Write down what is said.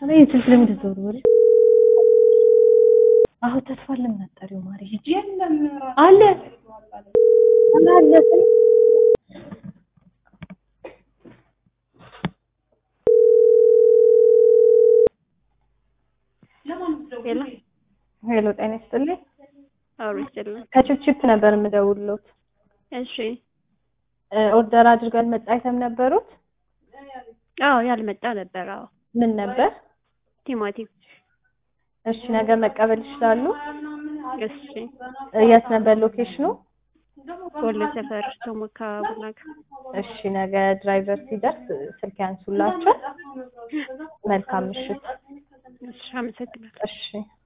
እኔ ስልክ ለምን ተዘውሩ አሁ ተስፋ ለምን አጣሪው ማሪ ሂጂ አለ አለ ሄሎ ሄሎ ጤና ይስጥልኝ አውሪ ይችላል። ከቺፕቺፕ ነበር የምደውልሎት እሺ ኦርደር አድርገን መጣ አይተም ነበሩት አዎ ያልመጣ ነበር። አዎ ምን ነበር ቲማቲም። እሺ ነገ መቀበል ይችላሉ እሺ የት ነበር ሎኬሽኑ ወሎ ሰፈር ቶሞካ ቡናጋ። እሺ ነገ ድራይቨር ሲደርስ ስልክ ያንሱላቸው መልካም ምሽት እሺ አመሰግናለሁ። እሺ